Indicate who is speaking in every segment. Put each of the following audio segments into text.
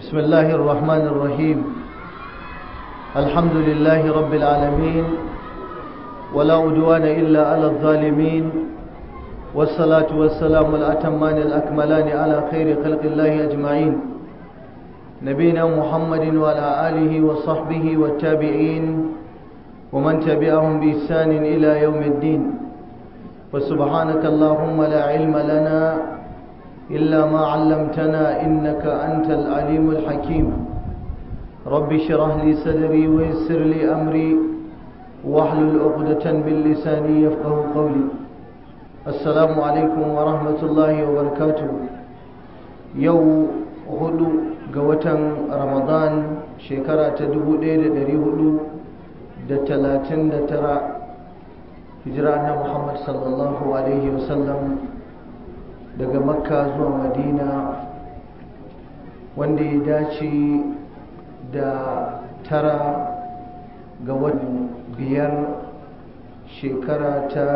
Speaker 1: بسم الله الرحمن الرحيم الحمد لله رب العالمين ولا عدوان إلا على الظالمين والصلاة والسلام الأتمان الأكملان على خير خلق الله أجمعين نبينا محمد وعلى آله وصحبه والتابعين ومن تبعهم بإحسان إلى يوم الدين وسبحانك اللهم لا علم لنا إلا ما علمتنا إنك أنت العليم الحكيم رب اشرح لي صدري ويسر لي أمري واحلل عقدة باللسان يفقه قولي السلام عليكم ورحمة الله وبركاته يو هدو قوة رمضان شكرا تدبو ديد دري هدو da talatin da tara hijira na Muhammad sallallahu Alaihi wasallam daga makka zuwa madina wanda ya dace da tara ga watan biyar shekara ta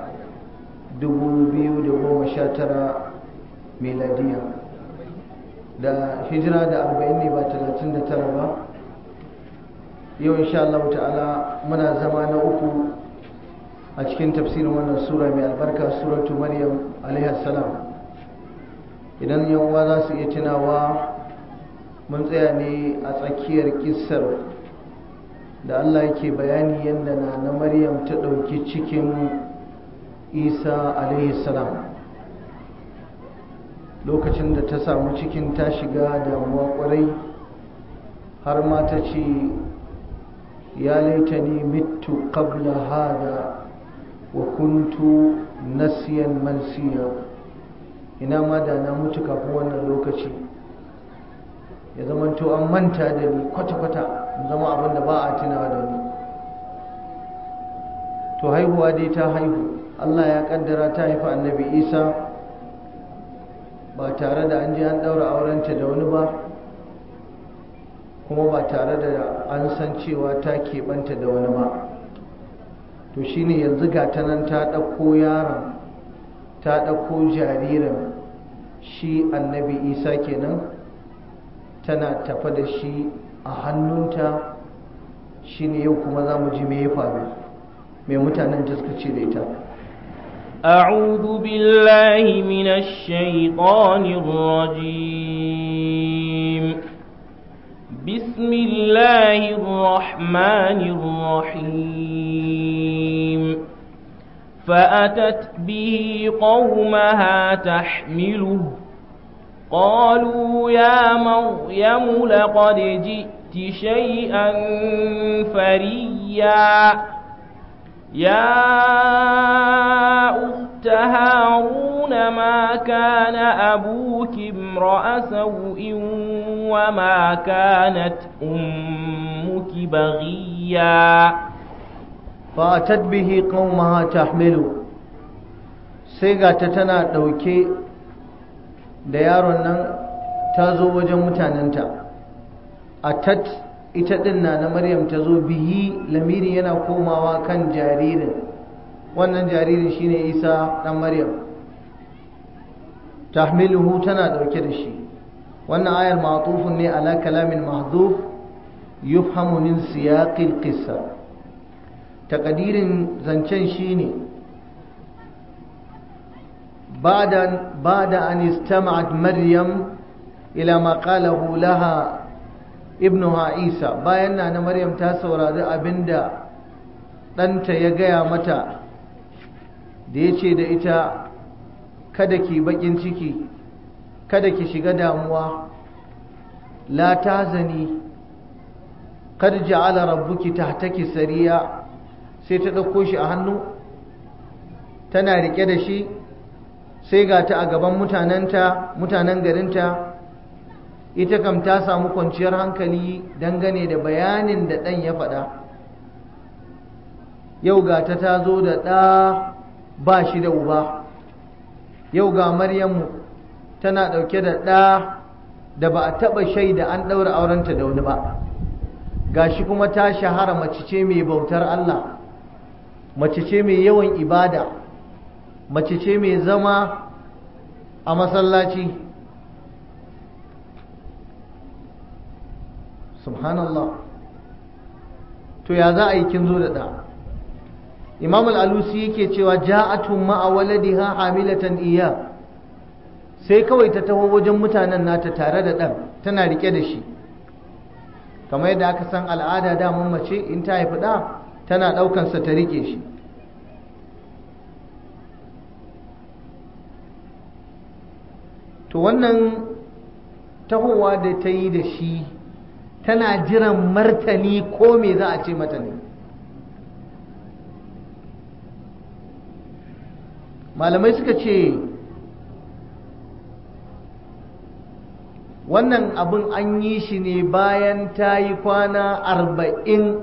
Speaker 1: 2019 meladiya da hijira da 40 ne ba 39 ba yau insha Allah ta'ala muna zama na uku a cikin tafsirin wannan sura mai albarka suratu maryam alaihi salam idan yawa za su iya tunawa mun tsaya ne a tsakiyar kissar da Allah yake bayani yadda na na maryam ta ɗauki cikin isa alaihi salam lokacin da ta samu cikin ta shiga damuwa kwarai har ma ta ce ya laitani mitu qabla hada wa kuntu nasiyan mansiya ina ma da na mutu kafin wannan lokaci ya zama to an manta da ni kwata-kwata zama abin da ba a tunawa da ni to haihuwa dai ta haihu Allah ya kaddara ta haifi annabi isa ba tare da an ji an daura aurenta da wani ba kuma ba tare da an san cewa ta keɓanta da wani ba to shine yanzu ga ta nan ta ɗauko yaron ta ɗauko jaririn shi annabi isa kenan tana tafa da shi a hannunta shine yau kuma za mu ji me ya faru mai mutanen da suka ce da ita
Speaker 2: أعوذ بالله من الشيطان الرجيم بسم الله الرحمن الرحيم فأتت به قومها تحمله قالوا يا مريم لقد جئت شيئا فريا يا أخت هارون ما كان أبوك امرأ سوء وما كانت أمك بغيا
Speaker 1: فأتت به قومها تحمله سيغا تتنا دوكي da yaron nan ta zo wajen mutanenta atat ita din na na maryam ta zo bihi lamiri yana komawa kan jaririn wannan jaririn shine isa dan maryam tahmiluhu tana dauke da shi wannan ayar ma'tufun ne ala kalamin mahdhuf yufhamu min siyaqil qissa taqdirin zancen shine بعد بعد أن استمعت مريم إلى ما قاله لها ابنها عيسى bayan na Maryam ta saurari abinda ɗanta ya gaya mata da ya ce da ita kada ki bakin ciki kada ki shiga damuwa la tazani kad ja'ala rabbuki tahtaki sariya sai ta ɗauko shi a hannu tana rike da shi sai ga ta a gaban mutanenta mutanen garinta ita kam ta samu kwanciyar hankali dangane da bayanin da ɗan ya faɗa yau ga ta ta zo da ɗa ba shi da uba yau ga maryamu tana ɗauke da ɗa da ba a taɓa shaida an ɗaura aurenta da wani ba gashi kuma ta shahara mace ce mai bautar Allah mace ce mai yawan ibada mace ce mai zama a masallaci subhanallah to ya za a yi kin zo da ɗa imam al'alusi yake cewa ja'atun ma'a waladiha hamilatan iya sai kawai ta taho wajen mutanen nata tare da ɗan tana rike da shi kamar yadda aka san al'ada damun mace in ta haifi ɗa tana ɗaukansa ta rike shi to wannan tahowa da ta yi da shi tana jiran martani ko me za a ce mata ne malamai suka ce wannan abin an yi shi ne bayan ta yi kwana arba'in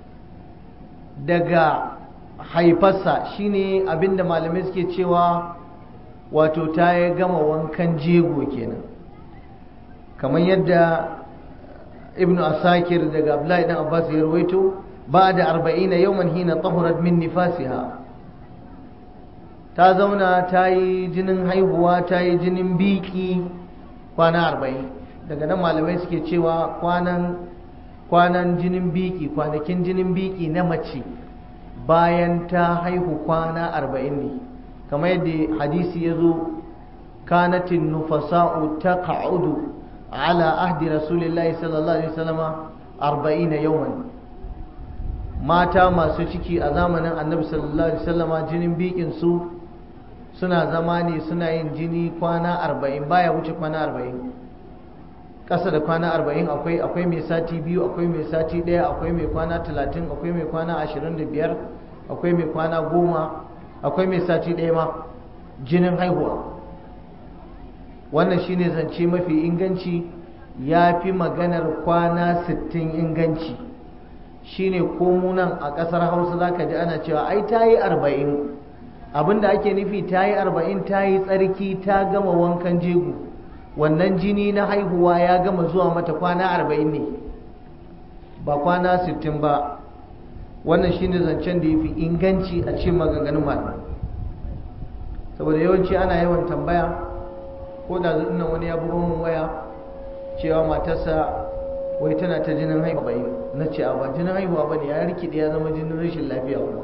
Speaker 1: daga haifarsa shine abinda malamai suke cewa wato ta ya gama wankan jego kenan kamar yadda ibnu asakir daga abdullahi dan abbas ya rawaito ba da arba'ina yawman hina tahurat min nifasiha ta zauna ta yi jinin haihuwa ta yi jinin biki kwana arba'in daga nan malamai suke cewa kwanan kwanan jinin biki kwanakin jinin biki na mace bayan ta haihu kwana arba'in ne kamar yadda hadisi ya zo kanatin nufasa'u ta ka'udu ala ahdi rasulillahi sallallahu alaihi wasallama arba'ina yawman mata masu ciki a zamanin annabi sallallahu alaihi wasallama jinin bikin su suna zama ne suna yin jini kwana arba'in baya wuce kwana arba'in ƙasa da kwana arba'in akwai akwai mai sati biyu akwai mai sati ɗaya akwai mai kwana talatin akwai mai kwana ashirin da biyar akwai mai kwana goma akwai mai sati ɗaya ma jinin haihuwa wannan shine zance mafi inganci ya fi maganar kwana sittin inganci shine komunan a ƙasar hausa za ka ji ana cewa ai ta yi arba'in abinda ake nufi ta yi arba'in ta yi tsarki ta gama wankan jego wannan jini na haihuwa ya gama zuwa mata kwana arba'in ne ba kwana sittin ba wannan shine zancen da ya fi inganci a ce maganganun malamai saboda yawanci ana yawan tambaya ko da nan wani ya buga mun waya cewa matarsa wai tana ta jinin haihuwa na ce a ba jinin haihuwa ba ne ya rikide ya zama jinin rashin lafiya kuma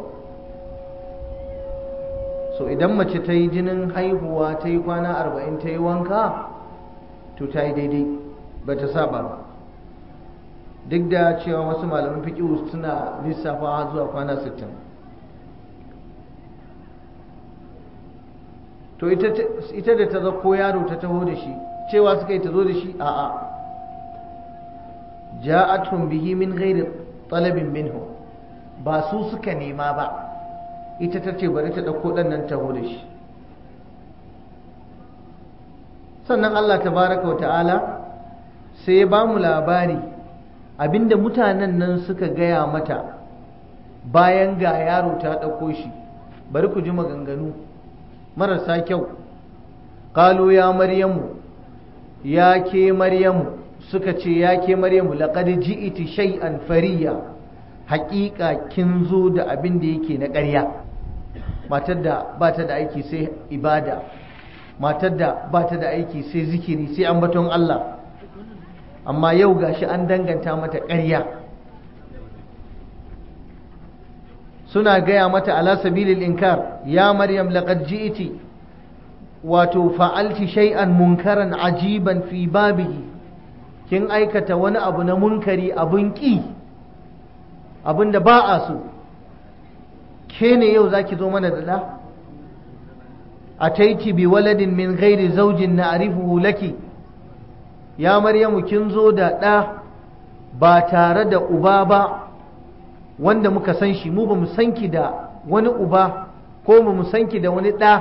Speaker 1: so idan mace ta yi jinin haihuwa ta yi kwana arba'in ta yi wanka to ta yi daidai ba ta saba ba duk da cewa wasu malaman fiƙihu suna lissafa zuwa kwana sittin to ita da ta zako yaro ta taho da shi cewa suka yi ta zo da shi a'a ja'atun bihi min ghairi talabin minhu ba su suka nema ba ita ta ce bari ta ɗauko ɗan nan taho da shi sannan Allah tabaraka wa ta'ala sai ya ba mu labari abinda mutanen nan suka gaya mata bayan ga yaro ta ɗauko shi bari ku ji maganganu marasa kyau ƙalo ya maryamu ya ke maryamu suka ce ya ke maryamu laƙad ji'iti shay'an fariya haƙiƙa kin zo da abin da yake na ƙarya matar da ba ta da aiki sai ibada matar da ba ta da aiki sai zikiri sai ambaton Allah amma yau gashi an danganta mata ƙarya suna gaya mata ala sabilil inkar ya maryam laqad ji'ti wato fa'alti shay'an munkaran ajiban fi babihi kin aikata wani abu na munkari abun ki abin da ba a so ke ne yau zaki zo mana da da ataiti bi waladin min ghairi zawjin na'rifuhu laki ya maryamu kin zo da ɗa ba tare da uba ba wanda muka san shi mu ba mu san ki da wani uba ko ba mu san ki da wani ɗa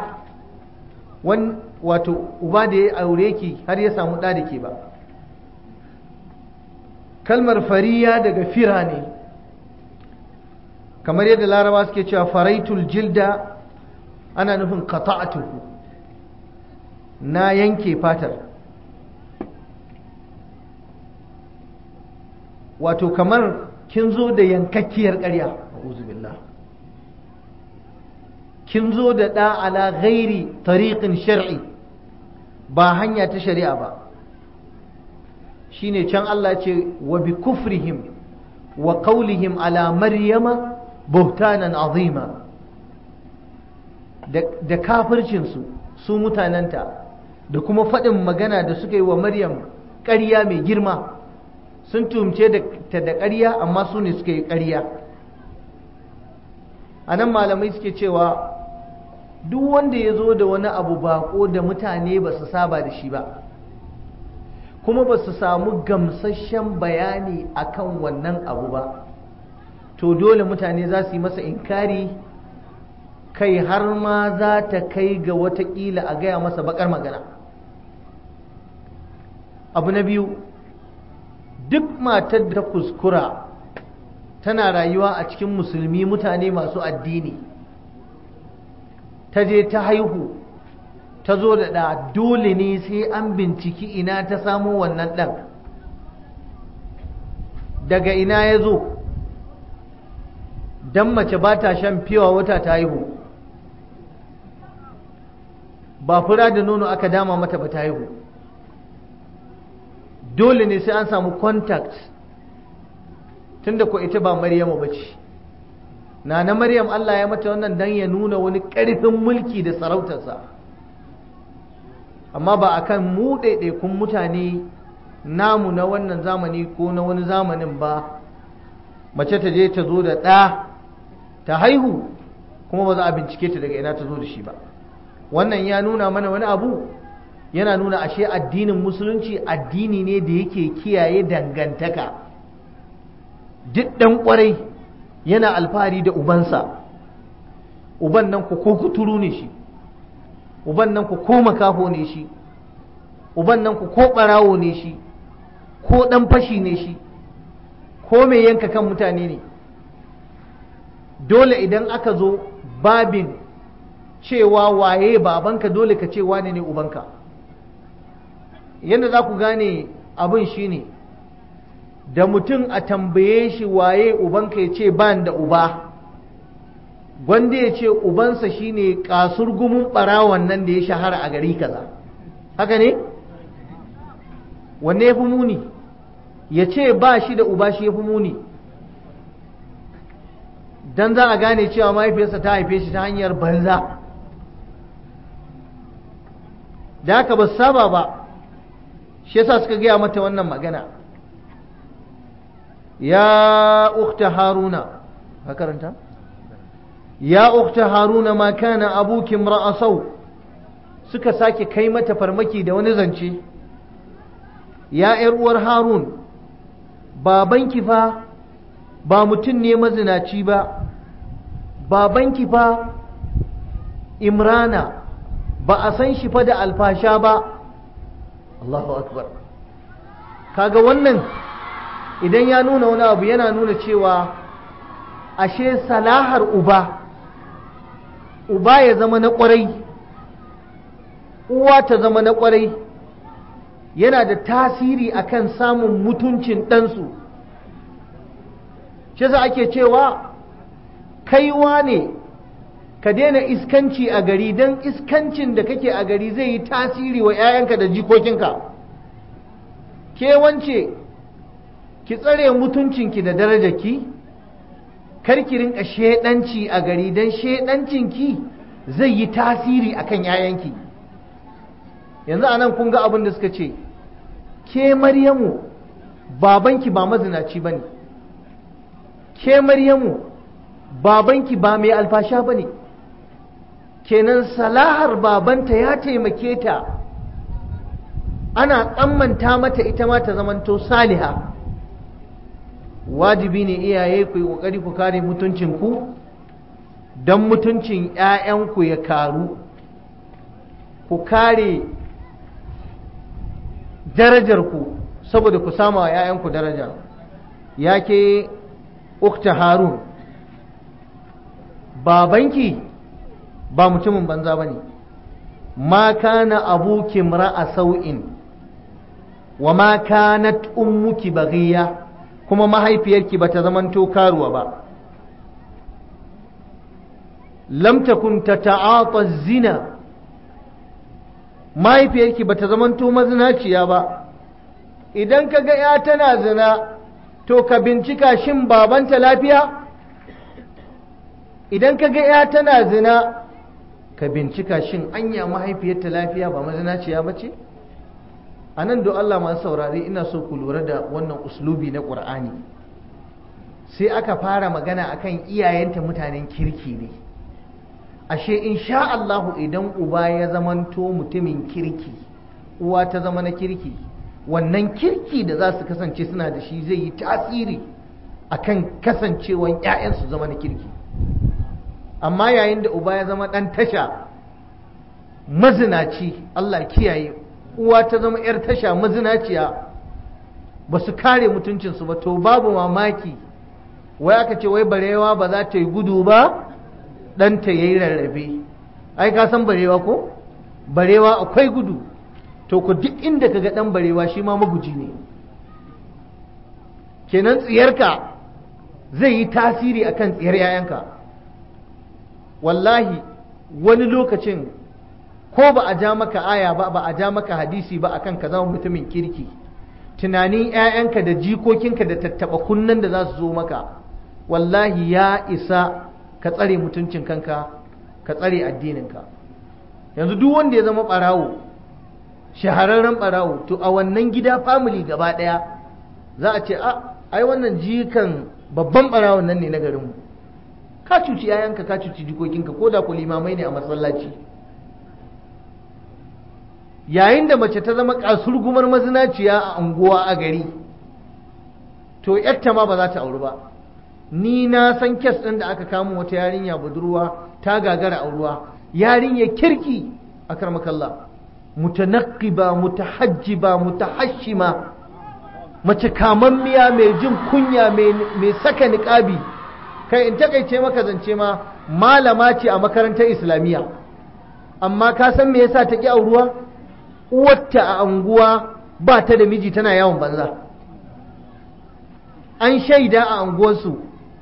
Speaker 1: wato uba da ya aure ki har ya samu ɗa da ke ba kalmar fariya daga fira ne kamar yadda laraba suke cewa faraitul jilda ana nufin qata'atuhu na yanke fatar wato kamar kin zo da yankakkiyar ƙarya billah kin zo da ɗa ala ghairi tariqin shar'i ba hanya ta shari'a ba shine can Allah ce wa bi kufrihim wa qawlihim ala maryama buhtanan azima da kafircinsu su mutanenta da kuma faɗin magana da suka yi wa maryam ƙarya mai girma sun tumce ta da ƙarya amma su ne suka yi ƙarya a nan malamai suke cewa duk wanda ya zo da wani abu bako da mutane ba su saba da shi ba kuma ba su samu gamsasshen bayani akan wannan abu ba to dole mutane za su yi masa inkari kai har ma za ta kai ga watakila a gaya masa bakar magana abu na biyu duk matar da kuskura tana rayuwa a cikin musulmi mutane masu addini ta je ta haihu ta zo da ɗa dole ne sai an binciki ina ta samo wannan ɗan daga ina ya zo don mace ba ta shan fiwa wata ta haihu ba fura da nono aka dama mata ba ta haihu dole ne sai an samu contact tunda ko ita ba maryamu ba ce na na maryam Allah ya mata wannan dan ya nuna wani ƙarfin mulki da sarautarsa amma ba akan mu ɗaiɗaikun mutane namu na wannan zamani ko na wani zamanin ba mace ta je ta zo da ɗa ta haihu kuma ba za a bincike ta daga ina ta zo da shi ba wannan ya nuna mana wani abu yana nuna ashe addinin musulunci addini ne da yake kiyaye dangantaka duk ɗan ƙwarai yana alfahari da ubansa uban nan ku ko kuturu ne shi uban nan ku ko makaho ne shi uban nan ku ko ɓarawo ne shi ko ɗan fashi ne shi ko mai yanka kan mutane ne dole idan aka zo babin cewa waye babanka dole ka ce wane ne ubanka yadda za ku gane abin shine ne da mutum a tambaye shi waye ubanka ya ce ban da uba gwanda ya ce ubansa shine kasur gumin ɓarawon nan da ya shahara a gari kaza haka ne wanne ya fi muni ya ce ba shi da uba shi ya fi muni don za a gane cewa mahaifiyarsa ta haife shi ta hanyar banza da haka ba saba ba shi yasa suka gaya mata wannan magana يا أخت هارون هكذا يا أخت هارون ما كان أبوك امرأ سوء suka sake kai mata farmaki da wani zance ya ‘yar uwar harun babanki fa ba mutum ne mazinaci ba babanki fa imrana ba a san shi fa da alfasha ba Allahu akbar kaga wannan idan ya nuna wani abu yana nuna cewa ashe salahar uba uba ya zama na kwarai uwa ta zama na kwarai yana da tasiri akan samun mutuncin ɗansu shi za ake cewa kaiwa ne ka daina iskanci a gari don iskancin da kake a gari zai yi tasiri wa 'ya'yanka da jikokinka ke wance ki tsare mutuncinki da darajarki kar ki rinka shedanci a gari don shedancinki zai yi tasiri akan yayanki yanzu anan kun ga abin da suka ce ke maryamu babanki ba mazinaci ba ne ke maryamu babanki ba mai alfasha ba ne kenan salahar babanta ya taimake ta ana tsammanta mata ita ma ta zamanto saliha wajibi ne iyaye ku yi ƙoƙari ku kare mutuncinku don mutuncin 'ya'yanku ya karu ku kare darajarku saboda ku sama wa 'ya'yanku daraja ya ke ukta harun babanki ba mutumin banza ba ne ma kana abuki ra'a sau'in wa ma kanat ummuki baghiya kuma mahaifiyarki bata zamanto karuwa ba lam takun tata'ata zina mahaifiyarki bata zamanto mazinaciya ba idan ka ga ya tana zina to ka bincika shin babanta lafiya idan ka ga ya tana zina ka bincika shin anya mahaifiyarta lafiya ba mazinaciya ba ce a nan don Allah masu saurari ina so ku lura da wannan uslubi na ƙur'ani sai aka fara magana akan iyayenta mutanen kirki ne ashe insha Allahu idan uba ya zamanto mutumin kirki uwa ta zama na kirki wannan kirki da za su kasance suna da shi zai yi tasiri akan kasancewan 'ya'yansu zama na kirki amma yayin da uba ya zama ɗan tasha mazinaci Allah kiyaye uwa ta zama 'yar tasha mazinaciya ba su kare mutuncinsu ba to babu mamaki wai aka ce wai barewa ba za ta yi gudu ba ɗanta ya yi rarrafe ai ka san barewa ko barewa akwai gudu to ku duk inda ka ga ɗan barewa shi ma maguji ne kenan tsiyarka zai yi tasiri akan tsiyar 'ya'yanka wallahi wani lokacin ko ba a ja maka aya ba ba a ja maka hadisi ba akan ka zama mutumin kirki tunanin 'ya'yanka da jikokinka da tattaba kunnen da za su zo maka wallahi ya isa ka tsare mutuncin kanka ka tsare addininka yanzu duk wanda ya zama ɓarawo shahararren ɓarawo to a wannan gida family gaba ɗaya za a ce a ai wannan jikan babban ɓarawon nan ne na garinmu ka cuci yayanka ka cuci jikokinka ko da ku limamai ne a masallaci yayin da mace ta zama kasurgumar mazinaciya a unguwa a gari to yatta ma ba za ta auri ba ni na san kes ɗin da aka kamo wata yarinya budurwa ta gagara auruwa yarinya kirki a karmakalla mutanaqqiba mutahajjiba mutahashima mace kamammiya mai jin kunya mai saka niƙabi kai in takaice maka zance ma malama ce a makarantar islamiyya amma ka san me yasa ta ki auruwa uwarta a anguwa ba ta da miji tana yawon banza an shaida a anguwarsu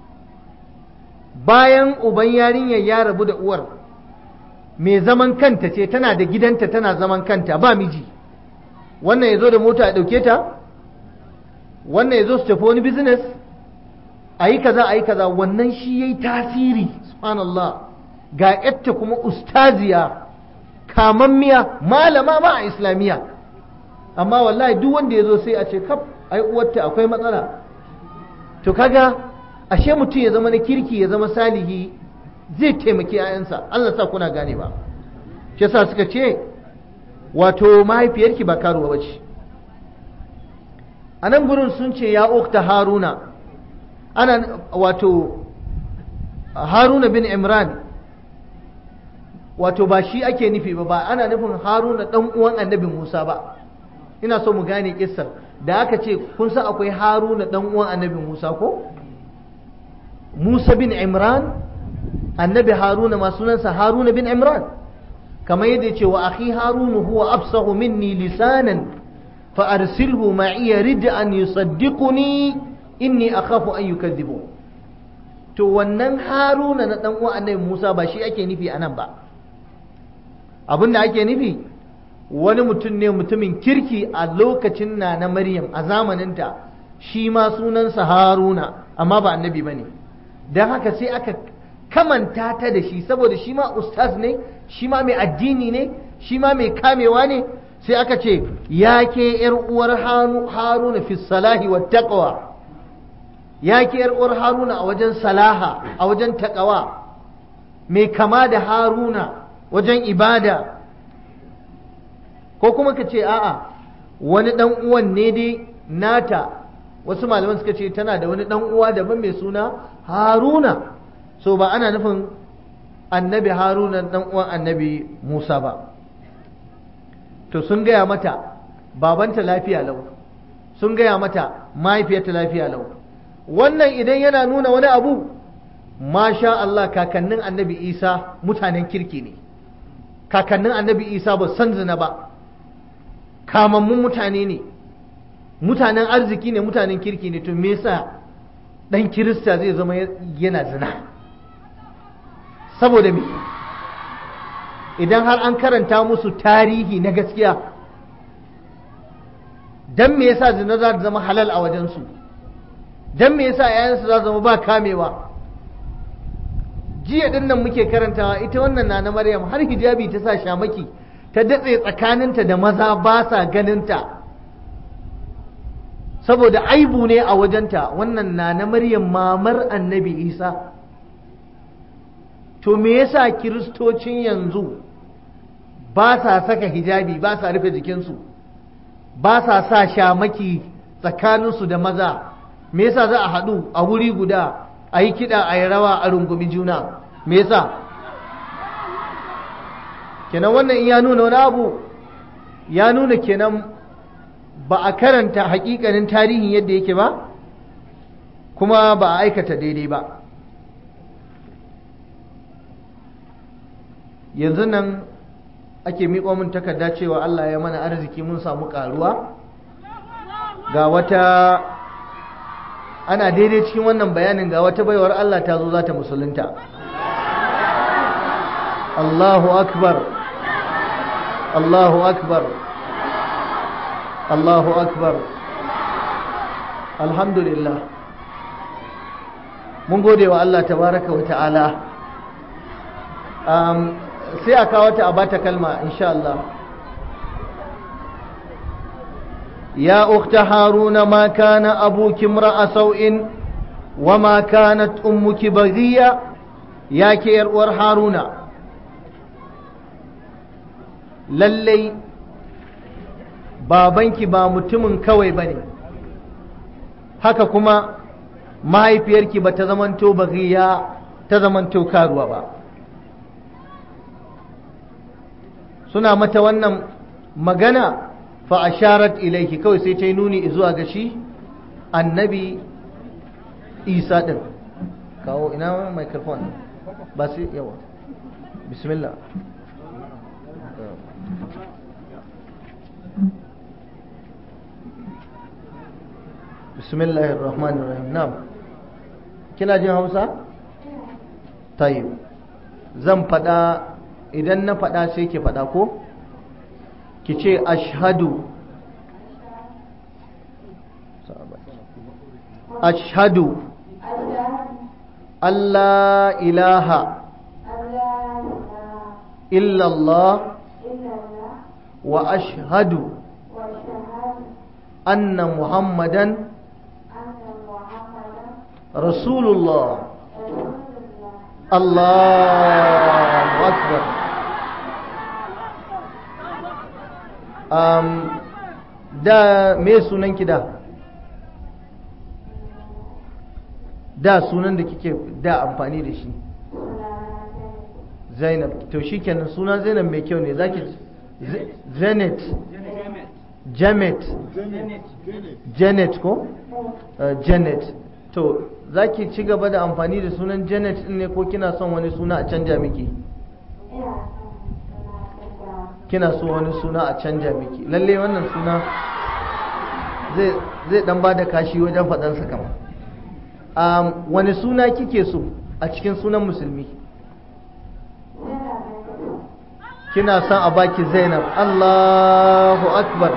Speaker 1: bayan uban yarinyar ya rabu da uwar mai zaman kanta ce tana da gidanta tana zaman kanta ba miji wannan ya zo da mota a ɗauke ta wannan ya zo su tafi wani business a yi kaza a yi kaza wannan shi ya yi tasiri subhanallah ga yatta kuma ustaziya kamammiya malama ma a islamiyya amma wallahi duk wanda ya zo sai a ce kaf ai uwarta akwai matsala to kaga ashe mutum ya zama na kirki ya zama salihi zai taimaki 'ya'yansa Allah sa kuna gane ba shi yasa suka ce wato mahaifiyarki ba karuwa bace a nan gurin sun ce ya ukta haruna ana wato haruna bin imran wato ba shi ake nufi ba ba ana nufin haruna dan uwan annabi musa ba ina so mu gane kissar da aka ce kun san akwai haruna dan uwan annabi musa ko musa bin imran annabi haruna ma sunansa haruna bin imran kamar yadda ce wa akhi harunu huwa afsahu minni lisanan fa arsilhu ma'iya rid'an yusaddiquni inni akhafu an yukadhibu to wannan haruna na dan uwan annabi musa ba shi ake nufi anan ba abin da ake nufi wani mutum ne mutumin kirki a lokacin na na maryam a zamaninta shi ma sunansa haruna amma ba annabi ba ne don haka sai aka kamanta ta da shi saboda shi ma ustaz ne shi ma mai addini ne shi ma mai kamewa ne sai aka ce ya ke yar uwar haruna fi salahi wa taqwa ya ke yar uwar haruna a wajen salaha a wajen taqwa mai kama da haruna wajen ibada ko kuma ka ce a'a wani dan uwan ne dai nata wasu malaman suka ce tana da wani dan uwa daban mai suna haruna so ba ana nufin annabi haruna dan uwan annabi musa ba to sun gaya mata babanta lafiya lau sun gaya mata mahaifiyarta lafiya lau wannan idan yana nuna wani abu masha Allah kakannin annabi isa mutanen kirki ne kakannin annabi isa ba san zina ba kamammun mutane ne mutanen arziki ne mutanen kirki ne to me yasa dan kirista zai zama yana zina saboda me idan har an karanta musu tarihi na gaskiya dan me yasa zina za ta zama halal a wajensu dan me yasa yayansu za zama ba kamewa jiya din nan muke karantawa ita wannan na na Maryam har hijabi ta sa shamaki ta datse tsakaninta da maza ba sa ganinta saboda aibu ne a wajenta wannan na na Maryam mamar annabi Isa to me yasa kiristocin yanzu ba sa saka hijabi ba sa rufe jikinsu ba sa sa shamaki tsakaninsu da maza me yasa za a haɗu a wuri guda a yi kiɗa a yi rawa a rungumi juna me yasa kenan wannan ya nuna wani abu ya nuna kenan ba a karanta hakikanin tarihin yadda yake ba kuma ba a aikata daidai ba yanzu nan ake miƙo min takarda cewa Allah ya mana arziki mun samu ƙaruwa ga wata ana daidai cikin wannan bayanin ga wata baiwar Allah ta zo za ta musulunta Allahu akbar Allahu akbar Allahu akbar alhamdulillah mun gode wa Allah tabaraka wa ta'ala um, sai a kawo ta a bata kalma insha Allah ya ukhta haruna ma kana abuki imra'a sau'in wa ma kanat ummuki baghiya ya ke yar uwar haruna lallai babanki ba mutumin kawai bane haka kuma mahaifiyarki ba ta zamanto baghiya ta zamanto karuwa ba suna mata wannan magana fa asharat ilaihi kawai sai ta yi nuni zuwa ga shi annabi isa din kawo ina microphone ba sai yawa bismillah bismillahir rahmanir rahim na'am kina jin hausa tayyib zan fada idan na faɗa sai ki faɗa ko ki ce ashhadu ashhadu Allah ilaha illallah wa ashhadu anna muhammadan rasulullah Allahu akbar um, da me sunan ki da da sunan da kike da amfani da shi zainab to shikenan sunan zainab mai kyau ne zaki zanet janet janet ko uh, janet to zaki ci gaba da amfani da sunan janet ne ko kina son wani suna a canja miki kina so wani suna a canja miki lalle wannan suna zai dan ba da kashi wajen faɗansa kama um, wani suna kike so a cikin sunan musulmi kina son a baki zainab allahu akbar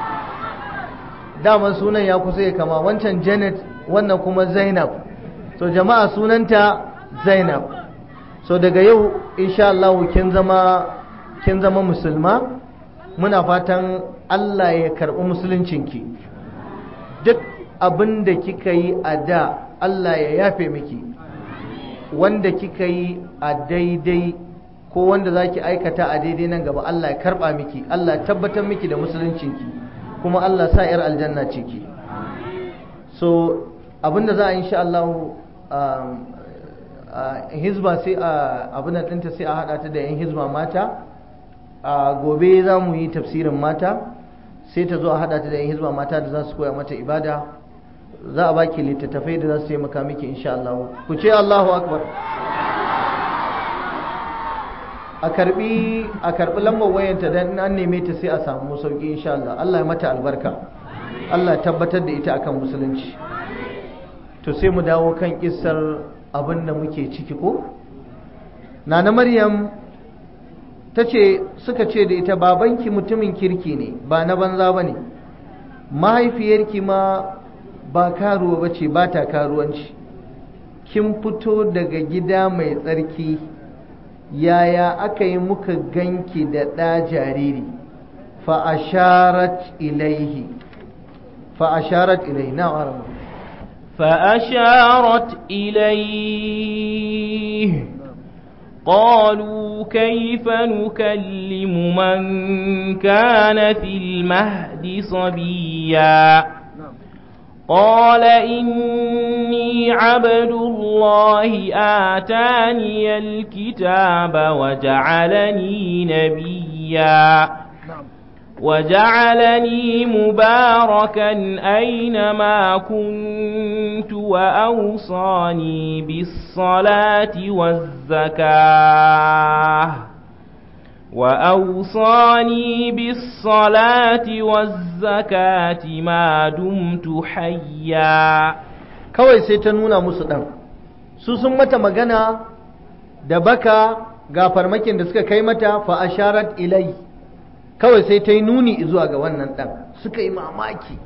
Speaker 1: daman sunan ya kusa ya kama wancan janet wannan kuma zainab so jama'a sunanta zainab so daga yau insha Allah kin zama kin zama musulma muna fatan Allah ya karɓi musuluncinki duk abin da kika yi a da Allah ya yafe miki wanda kika yi a daidai ko wanda za ki aikata a daidai nan gaba Allah ya karɓa miki Allah ya tabbatar miki da musuluncinki kuma Allah sa 'yar aljanna ciki so abinda za a yi insha Allah hizba sai a abin ɗinta sai a haɗa ta da 'yan hizba mata a gobe za mu yi tafsirin mata sai ta zo a haɗa ta da 'yan hizba mata da za su koya mata ibada za a baki littattafai da za su taimaka miki insha Allah ku ce Allahu akbar a karbi a karbi lambar wayanta dan an neme ta sai a samu sauki insha Allah Allah ya mata albarka Allah ya tabbatar da ita akan musulunci to sai mu dawo kan kissar abin da muke ciki ko nana maryam ta ce suka ce da ita babanki mutumin kirki ne ba na banza ba ne mahaifiyarki ma ba karuwa ba ce ba ta karuwanci kin fito daga gida mai tsarki yaya aka yi muka ganki da ɗa jariri fa'asharat ilaihi fa'asharat ilaihi na arama
Speaker 2: فأشارت إليه قالوا كيف نكلم من كان في المهد صبيا قال إني عبد الله آتاني الكتاب وجعلني نبيا وجعلني مباركا أينما كنت وأوصاني بالصلاة والزكاة وأوصاني بالصلاة والزكاة ما دمت حيا
Speaker 1: kawai sai ta nuna musu ɗan su sun mata magana da baka ga farmakin da suka kai mata fa asharat ilai kawai sai ta yi nuni zuwa ga wannan ɗan suka yi mamaki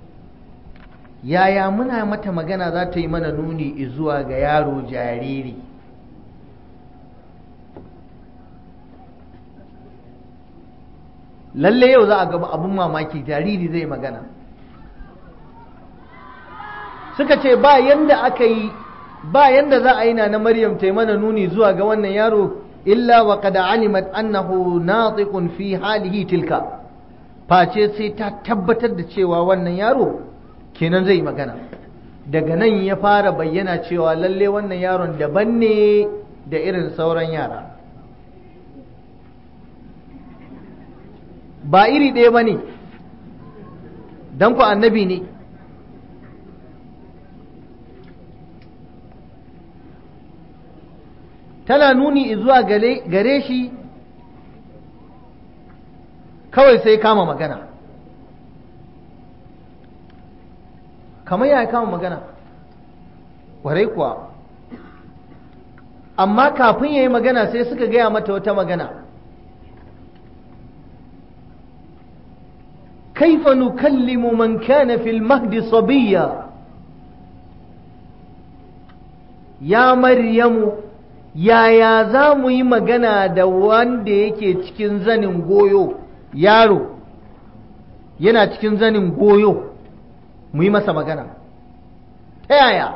Speaker 1: yaya muna mata magana za ta yi mana nuni zuwa ga yaro jariri lalle yau za a gaba abin mamaki jariri zai magana suka ce ba yanda aka yi ba yanda za a yi na na maryam ta yi mana nuni zuwa ga wannan yaro illa wa qad alimat annahu natiqun fi halihi tilka face sai ta tabbatar da cewa wannan yaro kenan zai magana daga nan ya fara bayyana cewa lalle wannan yaron daban ne da irin sauran yara ba iri ɗaya ba ne don ku annabi ne tana nuni zuwa gare shi kawai sai kama magana kamar ya kama magana kwarai kuwa amma kafin ya yi magana sai suka gaya mata wata magana كيف نكلم من كان في المهد صبيا يا مريم yaya za mu yi magana da wanda yake cikin zanin goyo yaro yana cikin zanin goyo mu yi masa magana ta yaya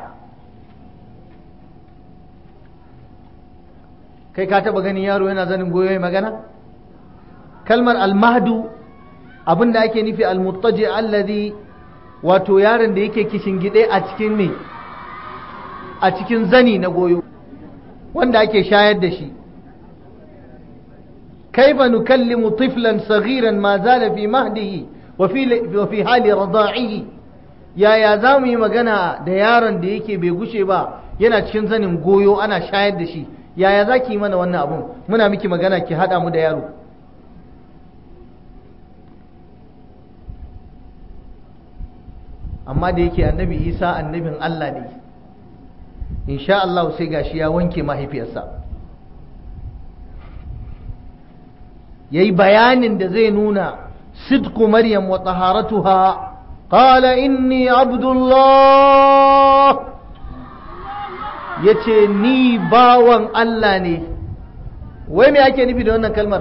Speaker 1: kai ka taba ganin yaro yana zanin goyo ya magana kalmar almahdu abin da ake nufi almuttaji alladhi wato yaron da yake kishin gide a cikin me a cikin zani na goyo wanda ake shayar da shi kaifa nukallimu tiflan saghiran ma zala fi mahdihi wa fi wa fi hali rada'ihi yaya za mu yi magana da yaron da yake bai gushe ba yana cikin zanin goyo ana shayar da shi yaya za ki yi mana wannan abun muna miki magana ki haɗa mu da yaro amma da yake annabi isa annabin Allah ne insha Allah sai gashi ya wanke mahaifiyarsa ya yi bayanin da zai nuna sidku maryam wa taharatuha qala inni abdullah ya ce ni bawan Allah ne wai me ake nufi da wannan kalmar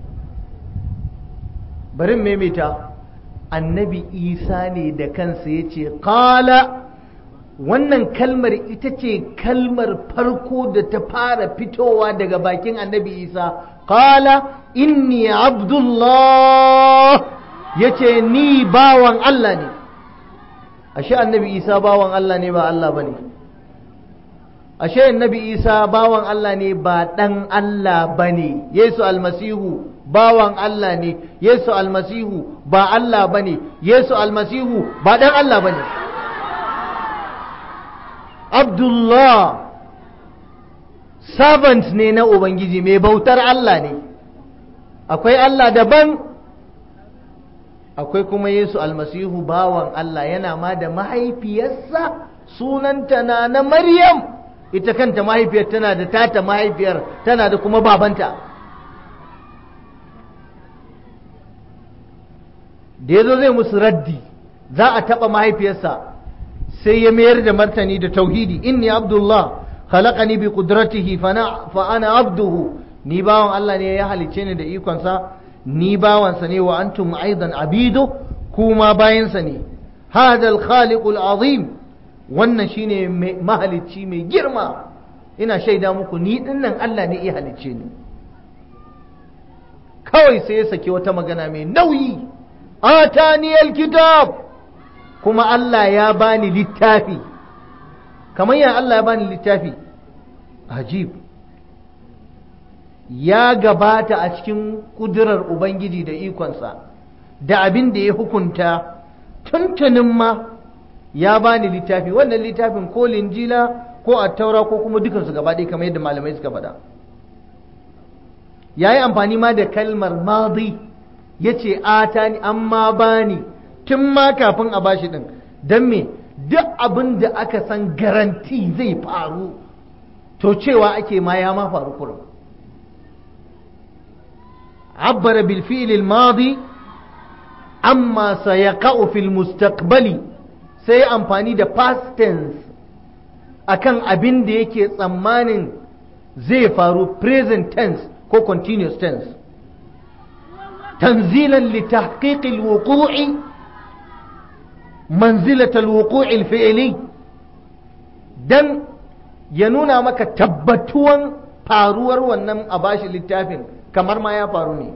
Speaker 1: barin maimaita annabi isa ne da kansa ya ce kala wannan kalmar ita ce kalmar farko da ta fara fitowa daga bakin annabi isa kala inni abdullah ya ce ni bawan allah ne ashe annabi isa bawan allah ne ba allah ba ne ashe annabi isa bawan allah ne ba ɗan allah ba ne yesu almasihu bawan Allah ne Yesu almasihu ba Allah ba ne Yesu almasihu ba ɗan Allah ba ne Abdullah servant ne na Ubangiji mai bautar Allah ne akwai Allah daban akwai kuma Yesu almasihu bawan Allah yana ma da mahaifiyarsa sunanta na na Maryam ita kanta mahaifiyar tana da tata mahaifiyar tana da kuma babanta da ya zo zai musu raddi za a taɓa mahaifiyarsa sai ya mayar da martani da tauhidi inni abdullah khalaqani bi qudratihi fa ana abduhu ni bawan Allah ne ya halicce ni da ikonsa ni bawansa ne wa antum aidan abidu kuma bayansa ne hadal khaliqul azim wannan shine mahalicci mai girma ina shaida muku ni dinnan Allah ne ya halicce ni kawai sai ya saki wata magana mai nauyi atani alkitab kuma Allah ya bani littafi kamar ya Allah ya bani littafi ajib ya gabata a cikin kudurar Ubangiji da ikonsa da abin da ya hukunta tuntunin ma ya bani littafi wannan littafin ko linjila ko attaura ko kuma dukansu gaba ɗaya kamar yadda malamai suka faɗa ya yi amfani ma da kalmar madi ya ce atani amma bani tun ma kafin a bashi ɗin don me duk abin da aka san garanti zai faru to cewa ake ma ya ma faru kurum عبر بالفعل الماضي عما سيقع في المستقبل sai amfani da past tense akan abin da yake tsammanin zai faru present tense ko continuous tense tanzilan li tahqiqil wuqu'i manzilatal wuqu'il fi'li dan ya nuna maka tabbatuwan faruwar wannan a bashi littafin kamar ma ya faru ne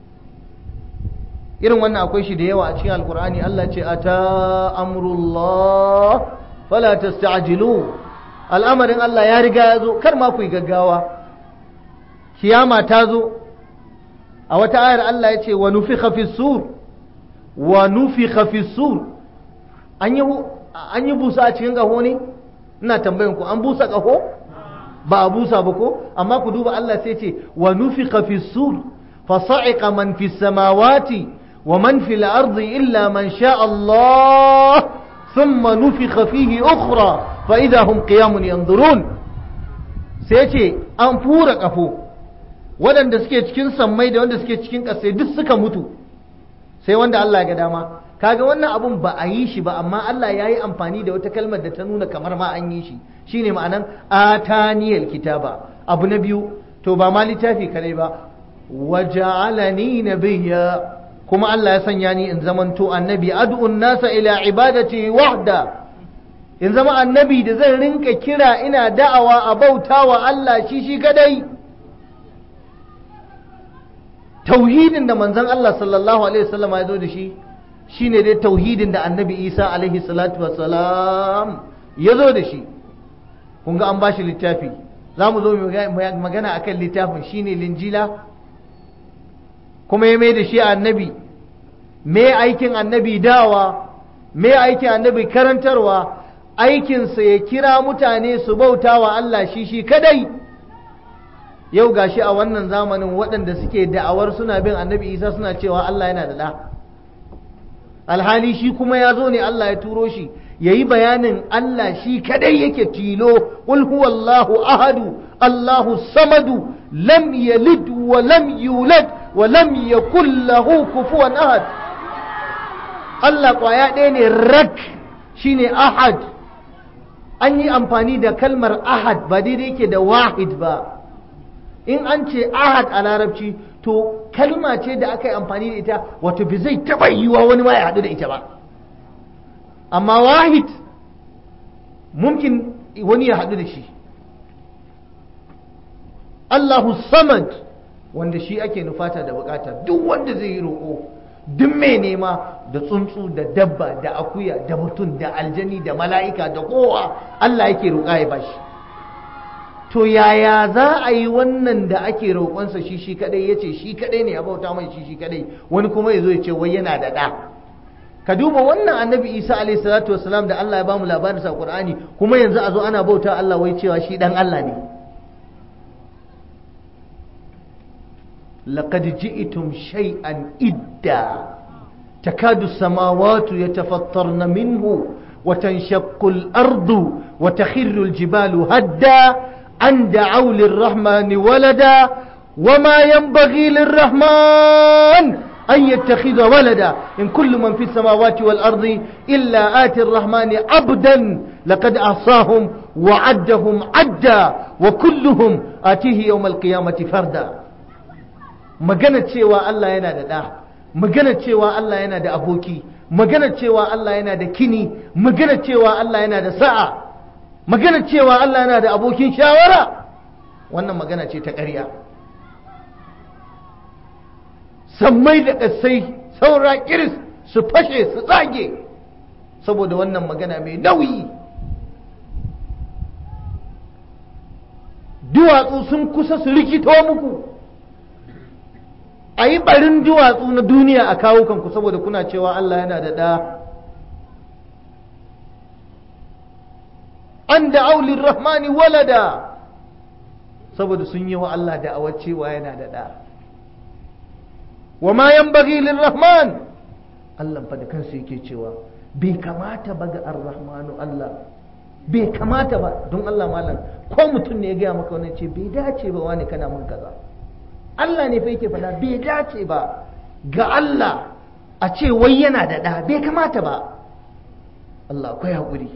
Speaker 1: irin wannan akwai shi da yawa a cikin alkur'ani Allah ce ata amrullah fala tasta'jilu al'amarin Allah ya riga ya zo kar ma ku yi gaggawa kiyama ta zo a wata ayar Allah ya ce wa nufikha fi sur wa nufikha fi sur an yi an yi busa a cikin gaho ne ina tambayan ku an busa kaho ba a busa ba ko amma ku duba Allah sai ce wa nufiqa fi sur fa sa'iqa man fi samawati wa man fi al-ardi illa man sha Allah thumma nufiqa fihi ukhra fa idha hum qiyamun yanzurun sai ce an fura kafo waɗanda suke cikin sammai da wanda suke cikin ƙasai duk suka mutu sai wanda Allah ya ga dama kaga wannan abun ba a yi shi ba amma Allah ya yi amfani da wata kalmar da ta nuna kamar ma an yi shi shine ma'anan ataniyal kitaba abu na biyu to ba ma littafi kare ba waja'alani nabiyya kuma Allah ya sanya ni in zamanto annabi ad'un nasa ila ibadati wahda in zama annabi da zan rinka kira ina da'awa a bautawa Allah shi shi kadai tauhidin da manzon Allah sallallahu alaihi wasallam ya zo da shi shine dai tauhidin da annabi Isa alaihi salatu wassalam ya zo da shi kun ga an ba shi littafi za mu zo magana akan littafin shine linjila kuma ya mai da shi annabi me aikin annabi dawa me aikin annabi karantarwa aikinsa ya kira mutane su bauta wa Allah shi shi kadai yau gashi a wannan zamanin waɗanda suke da'awar suna bin annabi isa suna cewa Allah yana da ɗa alhali shi kuma ya zo ne Allah ya turo shi ya yi bayanin Allah shi kadai yake tilo qul huwallahu ahadu Allahu samadu lam yalid wa lam yulad wa lam yakul lahu kufuwan ahad Allah kwaya ɗaya ne rak shine ahad an yi amfani da kalmar ahad ba daidai yake da wahid ba in an ce ahad a larabci to kalma ce da aka yi amfani da ita wato bi zai taɓa yiwa wani ma ya haɗu da ita ba amma wahid mumkin wani ya haɗu da shi Allahu samad wanda shi ake nufata da bukata duk wanda zai yi roƙo duk mai nema da tsuntsu da dabba da akuya da mutum da aljani da mala'ika da kowa Allah yake roƙa ya bashi to yaya za a yi wannan da ake roƙonsa shi shi kadai ya ce shi kadai ne ya bauta mai shi shi kadai wani kuma ya zo ya ce wai yana da ɗa ka duba wannan annabi isa alaihi salatu wasalam da Allah ya bamu labarin sa qur'ani kuma yanzu a zo ana bauta Allah wai cewa shi dan Allah ne laqad ji'tum shay'an idda takadu as-samawati yatafattarna minhu وتنشق الأرض وتخر الجبال هدا أن دعوا للرحمن ولدا وما ينبغي للرحمن أن يتخذ ولدا إن كل من في السماوات والأرض إلا آتي الرحمن عبدا لقد أعصاهم وعدهم عدا وكلهم آتيه يوم القيامة فردا maganar cewa Allah yana da ɗa maganar cewa Allah yana da aboki maganar cewa Allah yana da kini maganar cewa Allah yana da sa'a maganar cewa Allah yana da abokin shawara wannan magana ce ta ƙarya sammai da ƙasai saura kiris su fashe su tsage saboda wannan magana mai nauyi duwatsu sun kusa su rikito muku a yi ɓarin duwatsu na duniya a kawo kanku saboda kuna cewa Allah yana da ɗa an da aulin rahmani walada saboda sun yi wa Allah da cewa yana da ɗa wa ma yanbaghi lirrahman Allah fa da kansa yake cewa bai kamata ba ga ar-rahmanu Allah bai kamata ba don Allah malam ko mutum ne ya gaya maka wannan ce bai dace ba wani kana mun kaza Allah ne fa yake faɗa bai dace ba ga Allah a ce wai yana da ɗa bai kamata ba Allah akwai haƙuri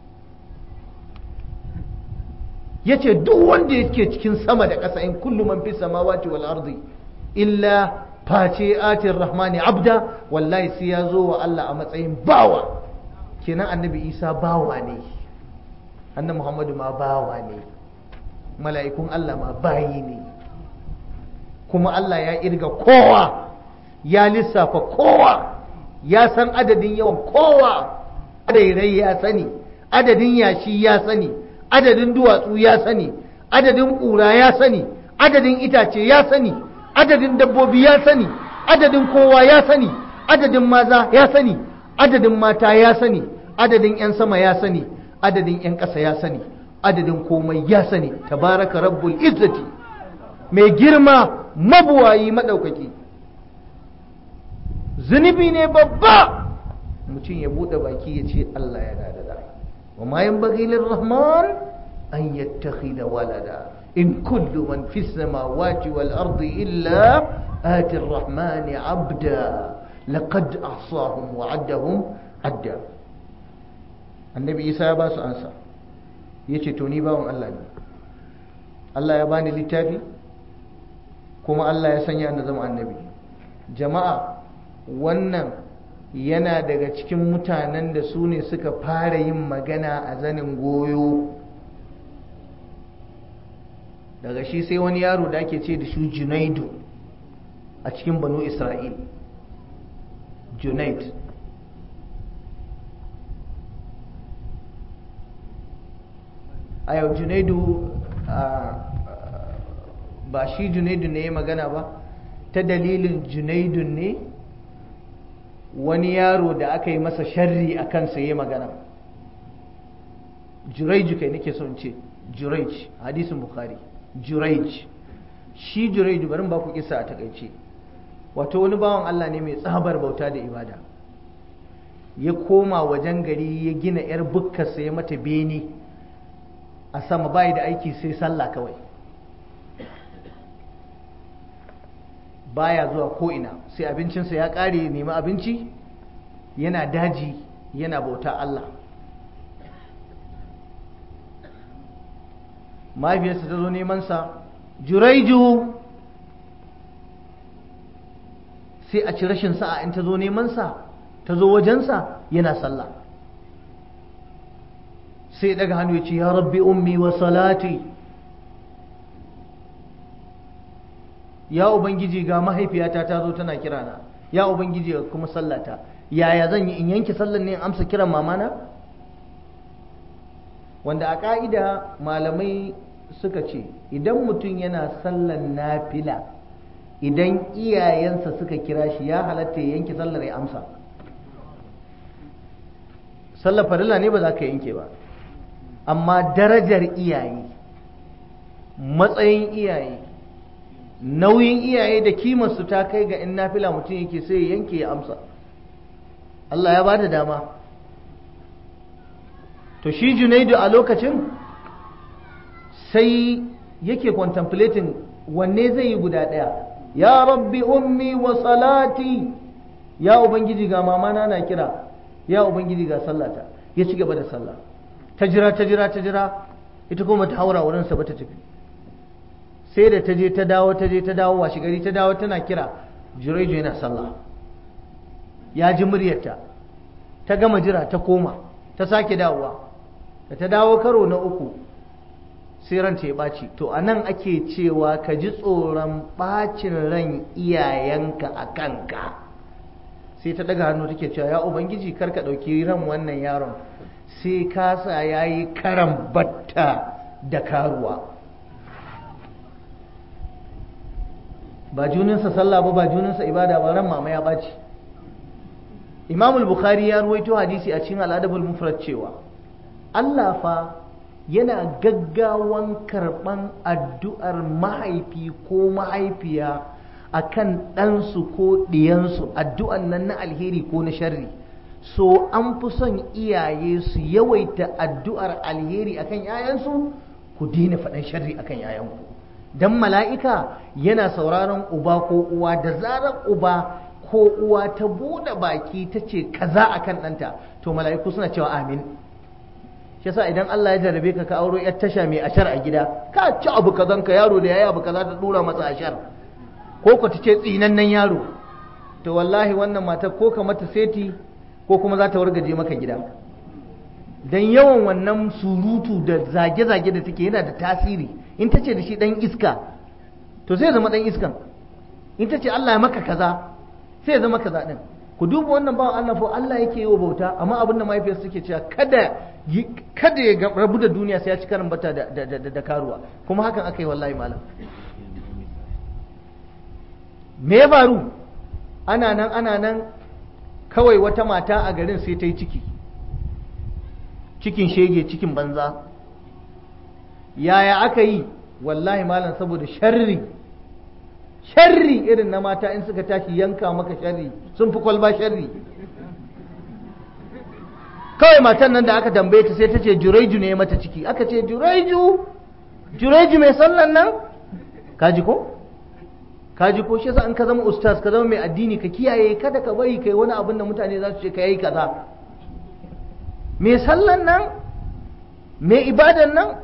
Speaker 1: ya ce duk wanda yake cikin sama da ƙasa in kullu man fi samawati wal ardi illa face atin rahmani abda wallahi sai ya zo wa Allah a matsayin bawa kenan annabi isa bawa ne annabi muhammadu ma bawa ne mala'ikun Allah ma bayi ne kuma Allah ya irga kowa ya lissafa kowa ya san adadin yawan kowa adadin ya sani adadin yashi ya sani adadin duwatsu ya sani adadin ƙura ya sani adadin itace ya sani adadin dabbobi ya sani adadin kowa ya sani adadin maza ya sani adadin mata ya sani adadin 'yan sama ya sani adadin 'yan ƙasa ya sani adadin komai ya sani tabaraka rabbul izzati mai girma mabuwayi maɗaukaki zunubi ne babba mutum ya buɗe baki ya ce Allah yana da da wa ma yanbaghi lirrahman an yattakhidha walada in kullu man fi samawati wal ardi illa ati arrahman abda laqad ahsahum wa addahum adda annabi isa ya ba su ansa yace to ni bawon Allah ne Allah ya bani littafi kuma Allah ya sanya na zama annabi jama'a wannan yana daga cikin mutanen da su ne suka fara yin magana a zanin goyo daga shi sai wani yaro da ake ce da shi junaidu a cikin banu isra'il junaid a yau junaidu ba shi junaidu ne ya magana ba ta dalilin junaidun ne wani yaro da aka yi masa sharri a kansa ya magana juraiju kai nake son ce juraij hadisin bukhari juraij shi juraiju barin ba ku kisa a takaice wato wani bawan Allah ne mai tsabar bauta da ibada ya koma wajen gari ya gina yar bukkarsa ya mata bene a sama bayi da aiki sai sallah kawai baya zuwa ko'ina sai abincinsa ya ƙare nemi abinci yana daji yana bauta Allah mahaifiyarsa ta zo nemansa juraiju sai a ci rashin sa'a in ta zo nemansa ta zo wajensa yana sallah sai daga hannu ya ce ya rabbi ummi wa salati ya ubangiji ga mahaifiyata ta zo tana kirana ya ubangiji ga kuma sallata yaya zan yi in yanke sallan ne in amsa kiran mamana wanda a ka'ida malamai suka ce idan mutum yana sallan nafila idan iyayensa suka kira shi ya halatta ya yanke sallar ya amsa sallar farilla ne ba za ka yanke ba amma darajar iyaye matsayin iyaye nauyin iyaye da kimarsu ta kai ga in nafila mutum yake sai ya yanke ya amsa Allah ya ba da dama to shi junaidu a lokacin sai yake contemplating wanne zai yi guda ɗaya ya rabbi ummi wa salati ya ubangiji ga mamana na kira ya ubangiji ga sallata ya ci gaba da sallah ta jira ta jira ta jira ita kuma ta haura wurinsa ba ta tafi sai da ta je ta dawo ta je ta dawo washe gari ta dawo tana kira jiraiju yana sallah ya ji muryarta ta gama jira ta koma ta sake dawowa da ta dawo karo na uku sai ranta ya ɓaci to a nan ake cewa ka ji tsoron ɓacin ran iyayenka a kanka sai ta daga hannu take cewa ya ubangiji kar ka ɗauki ran wannan yaron sai kasa ya yi karan batta da karuwa ba juninsa sallah ba ba juninsa ibada ba ran mama ya ɓaci imamul bukhari ya ruwaito hadisi a cikin al'adabul mufrad cewa Allah fa yana gaggawan karɓan addu'ar mahaifi ko mahaifiya akan ɗansu ko ɗiyansu addu'an nan na alheri ko na sharri so an fi son iyaye su yawaita addu'ar alheri akan yayansu ku daina faɗan sharri akan yayanku dan mala'ika yana sauraron uba ko uwa da zarar uba ko uwa ta buɗe baki ta ce kaza akan ɗanta to mala'iku suna cewa amin shi yasa idan Allah ya jarabe ka ka auro yar tasha mai ashar a gida ka ci abu kazan ka yaro da yayi abu kaza ta dura masa ashar ko ku ta ce tsinannen yaro to wallahi wannan mata ko ka mata seti ko kuma za ta wargaje maka gida dan yawan wannan surutu da zage-zage da take yana da tasiri in ta ce da shi dan iska to sai zama dan iskan in ta ce Allah ya maka kaza sai zama kaza din ku duba wannan bawan Allah fa Allah yake yi wa bauta amma abin da mahaifiyarsa suke cewa kada kada ya rabu da duniya sai ya ci karin bata da, da, da, da karuwa kuma hakan aka yi wallahi malam me ya faru ana nan ana nan kawai wata mata a garin sai ta yi ciki cikin shege cikin banza yaya aka yi wallahi malam saboda sharri sharri irin na mata in suka tashi yanka maka sharri sun fi kwalba sharri kawai matan nan da aka tambaye ta sai ta ce jureju ne mata ciki aka ce jureju jureju mai sallan nan kaji ko kaji ko shi yasa in ka zama ustaz ka zama mai addini ka kiyaye kada ka bari kai wani abin da mutane za su ce ka yi kaza mai sallan nan mai ibadan nan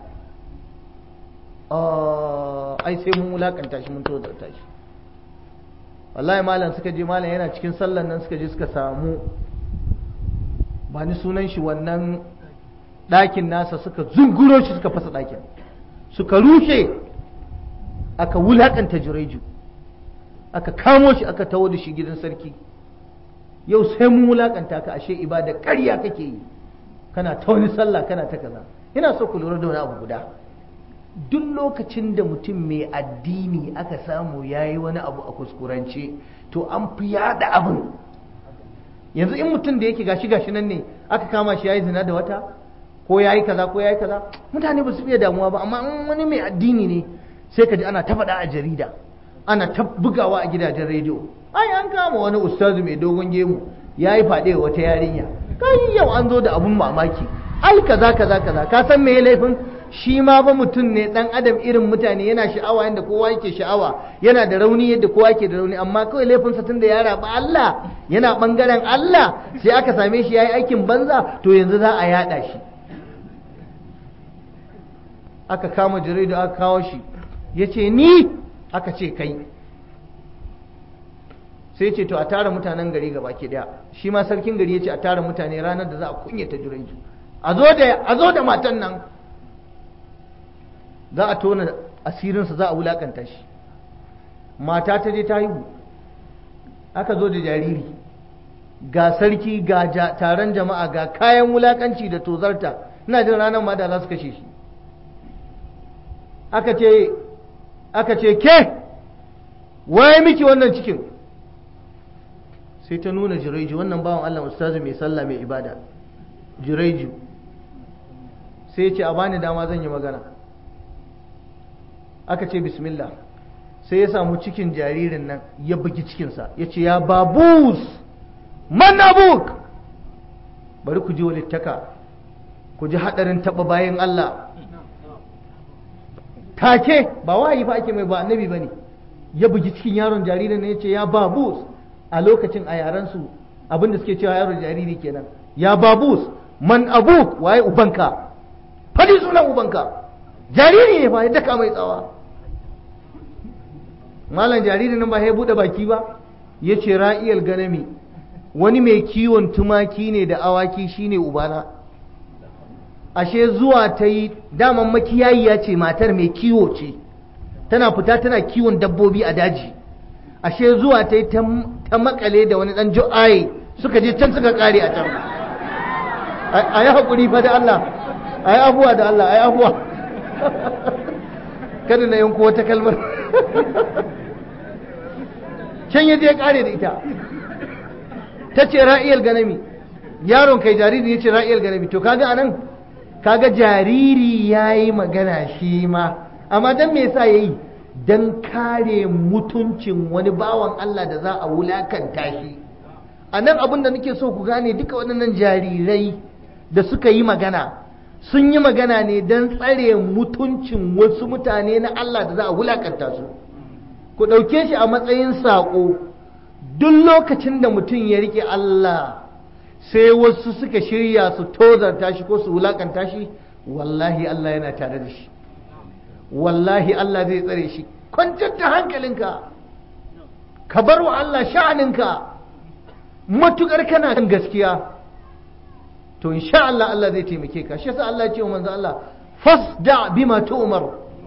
Speaker 1: ai sai mun wulakanta shi mun tozarta shi wallahi malam suka je malam yana cikin sallan nan suka je suka samu ba ni sunan shi wannan ɗakin nasa suka zunguro shi suka fasa ɗakin suka rushe aka wulakanta jureju aka kamo shi aka tawo da shi gidan sarki yau sai mun wulakanta ka ashe ibada ƙarya kake yi kana ta wani sallah kana ta kaza ina so ku lura da wani abu guda duk lokacin da mutum mai addini aka samu ya yi wani abu a kuskurance to an fi yada abin yanzu in mutum da yake gashi gashi nan ne aka kama shi ya yi zina da wata ko ya yi kaza ko ya yi kaza mutane ba su fiye damuwa ba amma in wani mai addini ne sai ka ji ana ta faɗa a jarida ana ta bugawa a gidajen rediyo ai an kama wani ustazu mai dogon gemu ya yi faɗe wata yarinya kai yau an zo da abun mamaki ai kaza kaza kaza ka san me laifin shi ma ba mutum ne dan adam irin mutane yana sha'awa yadda kowa yake sha'awa yana da rauni yadda kowa yake da rauni amma kawai laifinsa tun da ya raba Allah yana bangaren Allah sai aka same shi yayi aikin banza to yanzu za a yada shi aka kama jaridu aka kawo shi yace ni aka ce kai sai ce to a tara mutanen gari gaba ke daya shi ma sarkin gari ya ce a tara mutane ranar da za a kunyata jiraiju a zo da matan nan za a tona asirinsa za a wulakanta shi mata ta je ta haihu aka zo da jariri ga sarki ga taron jama'a ga kayan wulakanci da tozarta ina jin ranar ma da za su kashe shi aka ce aka ce ke waye miki wannan cikin sai ta nuna jiraiju wannan bawan Allah ustazu mai sallah mai ibada jiraiju sai ya ce a bani dama zan yi magana aka ce bismillah sai ya samu cikin jaririn nan ya bugi cikinsa ya ce ya babus man abuk bari ku ji walittaka ku ji haɗarin taɓa bayan Allah take ba wahayi fa ake mai ba annabi ba ne ya bugi cikin yaron jaririn ne ya ce ya babus a lokacin a yarensu abinda suke cewa yaron jariri kenan ya babus man abuk waye ubanka fadi sunan ubanka jariri ne fa ya daka mai tsawa malam jariri nan ba ya bude baki ba ya ce ra'iyal ganami wani mai kiwon tumaki ne da awaki shine ubana ashe zuwa ta yi daman makiyayiya ce matar mai kiwo ce tana fita tana kiwon dabbobi a daji ashe zuwa ta yi ta makale da wani dan jo'aye suka je can suka kare a can a yi haƙuri fa da Allah a yi abuwa da Allah a yi abuwa kada na yanko wata kalmar can ya je kare da ita ta ce ra'iyar ganami yaron kai jariri ya ce ra'iyar ganami to kaga anan kaga jariri ya yi magana shi ma amma don me yasa ya yi don kare mutuncin wani bawan Allah da za a wulakanta shi a nan abin da nake so ku gane duka waɗannan jarirai da suka yi magana sun yi magana ne don tsare mutuncin wasu mutane na Allah da za a wulakanta su ku ɗauke shi a matsayin saƙo duk lokacin da mutum ya riƙe Allah sai wasu suka shirya su tozarta shi ko su wulakanta shi wallahi Allah yana tare da shi wallahi Allah zai tsare shi kwantar da hankalinka ka bar wa Allah sha'aninka matukar kana kan gaskiya to insha Allah Allah zai taimake ka shi yasa Allah ya ce wa manzo Allah fasda bima tu'mar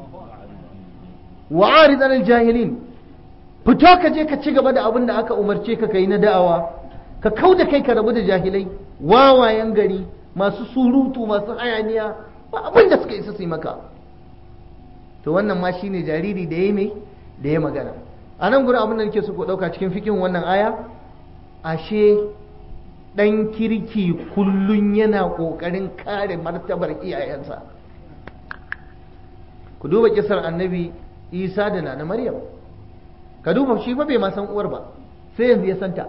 Speaker 1: wa arid anil jahilin fito ka je ka ci gaba da abin da aka umarce ka kai na da'awa ka kau da kai ka rabu da jahilai wawayen gari masu surutu masu hayaniya ba abin da suka isa su yi maka to wannan ma shine jariri da ya mai da ya magana a nan gurin abin da nake so ku ɗauka cikin fikin wannan aya ashe ɗan kirki kullum yana ƙoƙarin kare martabar iyayensa ku duba kisar annabi isa da na maryam ka duba shi fa bai ma san uwar ba sai yanzu ya santa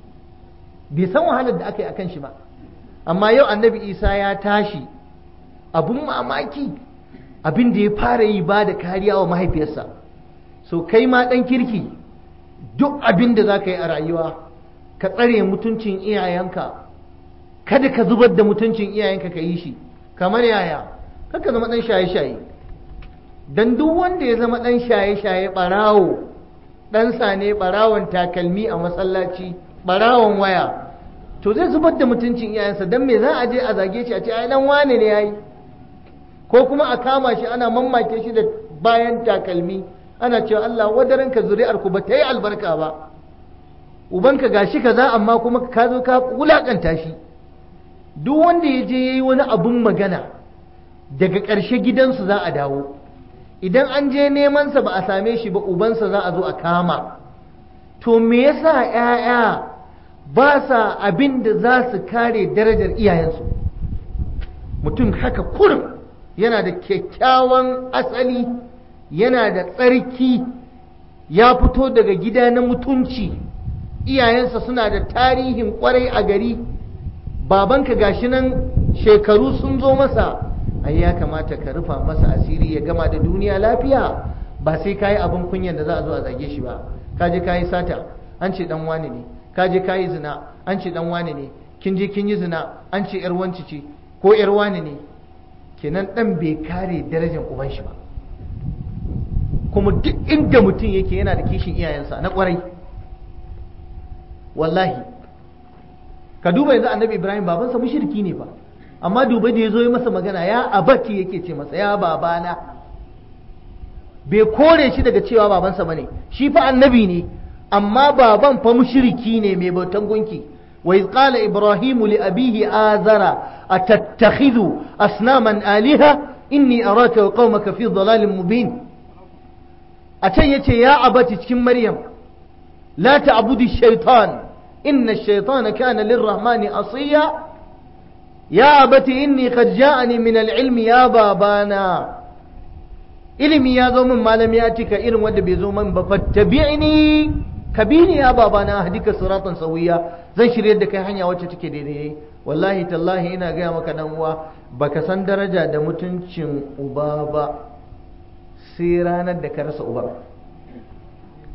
Speaker 1: bai san wahalar da aka yi akan shi ba amma yau annabi isa ya tashi abun mamaki abin da ya fara yi ba da kariya wa mahaifiyarsa so kai ma ɗan kirki duk abin da za ka yi a rayuwa ka tsare mutuncin iyayenka kada ka zubar da mutuncin iyayenka ka yi shi kamar yaya kaka zama ɗan shaye-shaye don duk wanda ya zama ɗan shaye-shaye ɓarawo ɗansa ne ɓarawon takalmi a masallaci ɓarawon waya to zai zubar da mutuncin iyayensa don me za a je a zage shi a ce ai dan wane ne yayi ko kuma a kama shi ana mammake shi da bayan takalmi ana cewa Allah wadaran ka zuri'ar ku ba ta yi albarka ba ubanka gashi kaza amma kuma ka zo ka wulakanta shi duk wanda ya je yayi wani abun magana daga ƙarshe gidansu za a dawo idan an je nemansa ba a same shi ba ubansa za a zo a kama to me yasa 'ya'ya ba sa abin da za su kare darajar iyayensu mutum haka kurum yana da kyakkyawan asali yana da tsarki ya fito daga gida na mutunci iyayensa suna da tarihin kwarai a gari babanka gashi nan shekaru sun zo masa ai ya kamata ka rufa masa asiri ya gama da duniya lafiya ba sai ka yi abin kunyan da za a zo a zage shi ba ka je ka yi sata an ce dan wani ne ka je ka yi zina an ce dan wane ne kin je kin yi zina an ce yar wanci ce ko yar wane ne kenan dan bai kare darajar uban shi ba kuma duk inda mutum yake yana da kishin iyayensa na kwarai wallahi ka duba yanzu annabi ibrahim babansa mushriki ne ba amma duba da ya zo yi masa magana ya abati yake ce masa ya babana bai kore shi daga cewa babansa bane shi fa annabi ne amma baban fa mushriki ne mai bautan gunki wa iz qala ibrahimu li abihi azara atattakhidhu asnaman aliha inni araka wa qaumaka fi dhalalin mubin a can yace ya abati cikin maryam la ta'budu shaytan inna ash-shaytana kana lirrahmani asiya ya abati inni qad ja'ani min al-ilmi ya babana ilimi ya zo min malam ya cika irin wanda bai zo min ba fattabi'ni kabini ya babana hadika siratan sawiya zan shirye da kai hanya wacce take daidai wallahi tallahi ina gaya maka dan uwa baka san daraja da mutuncin uba ba sai ranar da ka rasa uba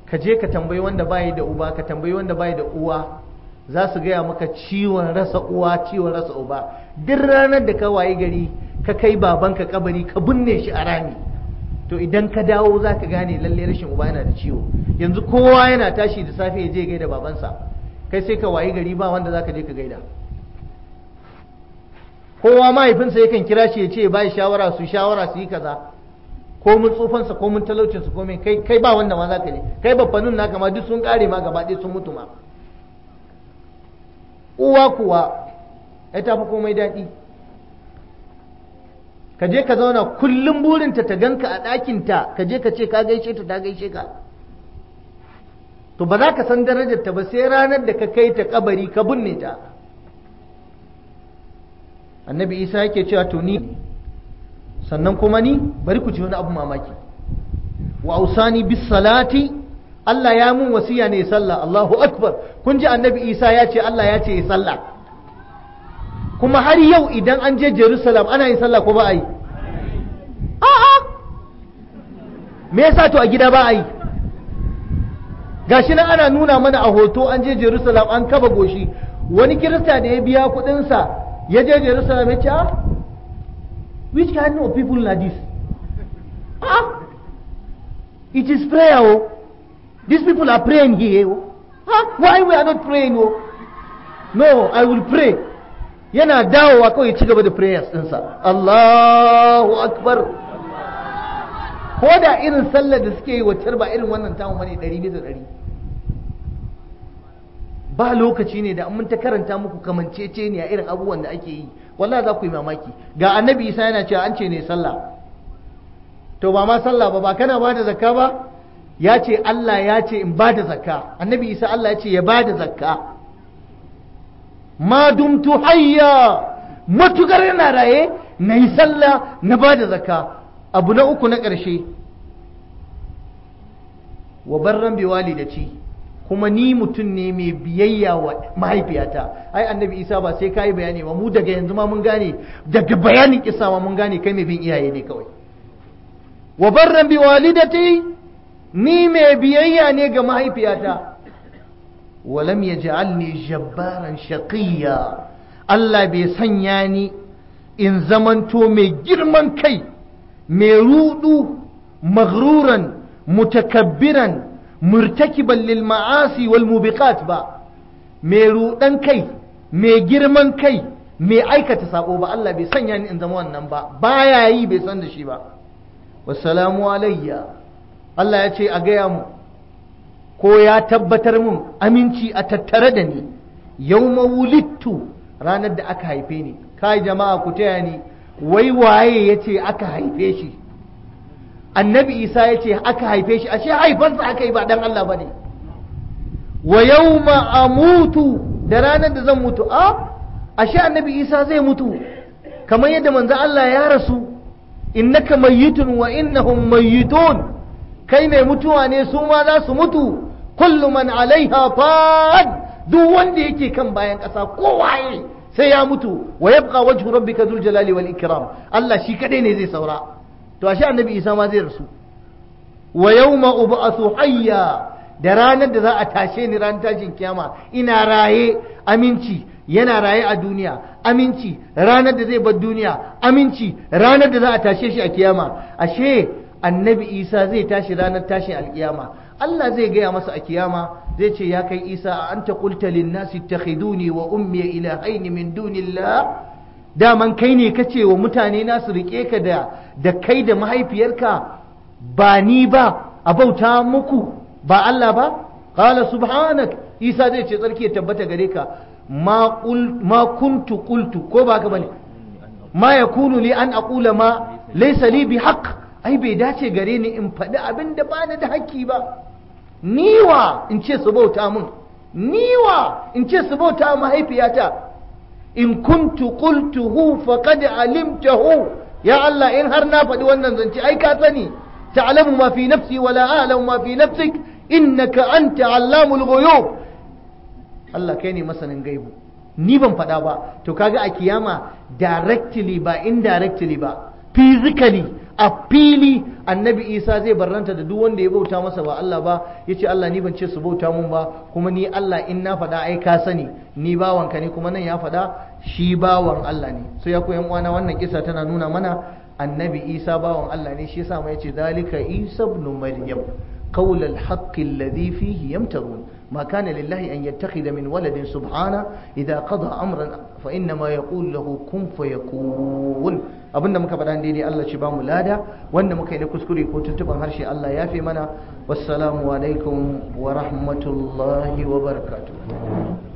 Speaker 1: ka je ka tambayi wanda bayi da uba ka tambayi wanda bayi da uwa za su gaya maka ciwon rasa uwa ciwon rasa uba duk ranar da ka wayi gari ka kai babanka kabari ka binne shi a rami to idan ka dawo za ka gane lalle rashin uba yana da ciwo yanzu kowa yana tashi da safe ya je gaida babansa kai sai ka wayi gari ba wanda za ka je ka gaida kowa mahaifinsa yakan kira shi ya ce ba shawara su shawara su yi kaza ko mun tsufansa ko mun talaucinsa ko mai kai kai ba wanda ma za ka je kai babbanin naka ma duk sun kare ma gaba ɗaya sun mutu ma uwa kuwa ya tafi komai daɗi ka je ka zauna kullum burinta ta ganka a ɗakinta ka je ka ce ka gaishe ta ta gaishe ka to ba za ka san darajarta ba sai ranar da ka kai ta kabari ka binne ta annabi isa yake cewa to ni sannan kuma ni bari ku ci wani abu mamaki wa ausani bis salati Allah ya mun wasiya ne sallah Allahu akbar kun ji annabi isa ya ce Allah ya ce sallah kuma har yau idan an je Jerusalem ana yin sallah ko ba a yi a'a me yasa to a gida ba a yi gashi nan ana nuna mana a hoto an je Jerusalem an kaba goshi wani kirista da ya biya kudinsa ya je Jerusalem ya ce ah which kind of people are this ah it is prayer oh these people are praying here oh ah why we are not praying oh no I will pray yana dawowa kawai ci gaba da prayers ɗinsa Allahu akbar ko da irin sallar da suke yi wacce ba irin wannan tamu bane ɗari bisa ɗari ba lokaci ne da mun ta karanta muku kamancece ne a irin abubuwan da ake yi wallahi za ku yi mamaki ga annabi isa yana cewa an ce ne sallah to ba ma sallah ba ba kana ba da zakka ba ya ce Allah ya ce in ba da zakka annabi isa Allah ya ce ya ba da zakka ma dumtu hayya matukar yana raye na yi sallah na ba da zakka abu na uku na ƙarshe wa barran bi walidati kuma ni mutum ne mai biyayya wa mahaifiyata ai annabi isa ba sai kai bayani ba mu daga yanzu ma mun gane daga bayanin kisa ma mun gane kai mai bin iyaye ne kawai wa barran bi walidati ni mai biyayya ne ga mahaifiyata walam yaj'alni jabbaran shaqiyya Allah bai sanya ni in zamanto mai girman kai mai rudu maghruran mutakabbiran murtakiban lil ma'asi wal mubiqat ba mai rudan kai mai girman kai mai aikata sabo ba Allah bai sanya ni in zama wannan ba baya yi bai san da shi ba wassalamu alayya Allah ya ce a gaya mu ko ya tabbatar mun aminci a tattare da ni yawma wulittu ranar da aka haife ni kai jama'a ku taya ni wai waye yace aka haife shi annabi isa ya ce aka haife shi ashe haifansa aka yi ba dan Allah ba ne wa yawma amutu da ranar da zan mutu a ashe annabi isa zai mutu kamar yadda manzo Allah ya rasu innaka mayyitun wa innahum mayyitun kai mai mutuwa ne su ma za su mutu kullu man alaiha fan duk wanda yake kan bayan ƙasa kowaye sai ya mutu wa yabqa wajhu rabbika dhul jalali wal ikram Allah shi kadai ne zai saura to ashe annabi isa ma zai rasu wa yawma ub'athu hayya da ranar da za a tashe ni ran tashin kiyama ina raye aminci yana raye a duniya aminci ranar da zai bar duniya aminci ranar da za a tashe shi a kiyama ashe annabi isa zai tashi ranar tashin alkiyama Allah zai gaya masa a kiyama zai ce ya kai isa a anta qulta lin nasi ittakhiduni wa ummi ilahaini min dunillah daman kai ne ka ce wa mutane na su riƙe ka da da kai da mahaifiyarka ba ni ba a bauta muku ba Allah ba qala subhanak isa zai ce tsarki ya tabbata gare ka ma qul ma kuntu qultu ko ba ka bane ma yakunu li an aqula ma laysa li bi haqq ai bai dace gare ni in faɗi abin da bani da haƙƙi ba niwa in ce su bauta mun niwa in ce su bauta mahaifiyata in kuntu qultuhu faqad alimtahu ya Allah in har na faɗi wannan zance ai ka sani ta'lamu ma fi nafsi wa la a'lamu ma fi nafsik innaka anta allamul ghuyub Allah kai ne masanin gaibu ni ban faɗa ba to kaga a kiyama directly ba indirectly ba physically a fili annabi isa zai barranta da duk wanda ya bauta masa ba Allah ba ya ce Allah ni ban ce su bauta mun ba kuma ni Allah in na faɗa ai ka sani ni bawanka ne kuma nan ya faɗa shi bawan Allah ne so ya koyan uwana wannan kisa tana nuna mana annabi isa bawan Allah ne shi yasa ma yace zalika isa ibn maryam qawl al-haqq alladhi fihi yamtarun ما كان لله أن يتخذ من ولد سبحانه إذا قضى أمرا فإنما يقول له كن فيكون abinda muka faɗa daidai Allah shi ba mu lada wanda muka yi na kuskure ko tuntuban harshe Allah ya fi mana wassalamu alaikum wa rahmatullahi wa barakatuh